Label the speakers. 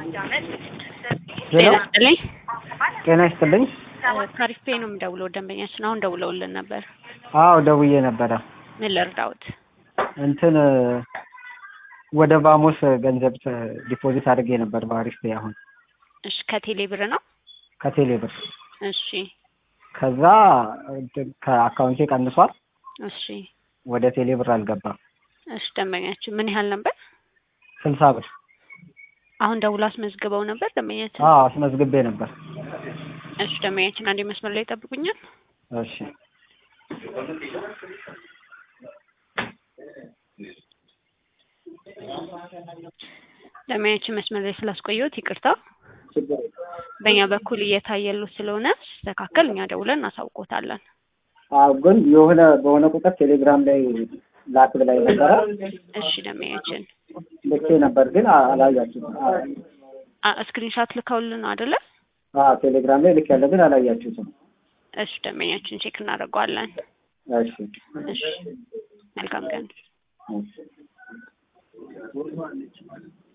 Speaker 1: ጤና
Speaker 2: ሄሎ
Speaker 1: ይስጥልኝ።
Speaker 2: ጤና ይስጥልኝ።
Speaker 1: ካሪፍ ፔ ነው የምደውለው። ደንበኛችን አሁን ደውለውልን ነበር።
Speaker 2: አዎ ደውዬ ነበረ።
Speaker 1: ምን ልርዳዎት?
Speaker 2: እንትን ወደ ባሞስ ገንዘብ ዲፖዚት አድርጌ ነበር በአሪፍ ፔ አሁን
Speaker 1: እሺ፣ ከቴሌ ብር ነው።
Speaker 2: ከቴሌ ብር።
Speaker 1: እሺ፣
Speaker 2: ከዛ እንትን ከአካውንቴ ቀንሷል።
Speaker 1: እሺ፣
Speaker 2: ወደ ቴሌ ብር አልገባም።
Speaker 1: እሺ። ደንበኛችን ምን ያህል ነበር?
Speaker 2: ስልሳ ብር።
Speaker 1: አሁን ደውሎ አስመዝግበው ነበር ደንበኛችን።
Speaker 2: አዎ አስመዝግቤ ነበር።
Speaker 1: እሺ፣ ደንበኛችን አንዴ መስመር ላይ ይጠብቁኛል።
Speaker 2: እሺ
Speaker 1: ደንበኛችን መስመር ላይ ስላስቆየሁት ይቅርታ። በእኛ በኩል እየታየሉት ስለሆነ ሲስተካከል እኛ ደውለን እናሳውቆታለን።
Speaker 2: አዎ ግን የሆነ በሆነ ቁጥር ቴሌግራም ላይ ላክ ብላኝ ነበረ።
Speaker 1: እሺ፣ ደንበኛችን
Speaker 2: ልኬ ነበር ግን አላያችሁትም።
Speaker 1: ስክሪንሻት ልከውልን ነው አይደለ?
Speaker 2: አዎ ቴሌግራም ላይ ልክ ያለ ግን አላያችሁትም።
Speaker 1: እሺ፣ ደንበኛችን ቼክ እናደርገዋለን።
Speaker 2: እሺ
Speaker 1: እሺ፣ መልካም ቀን።
Speaker 2: እሺ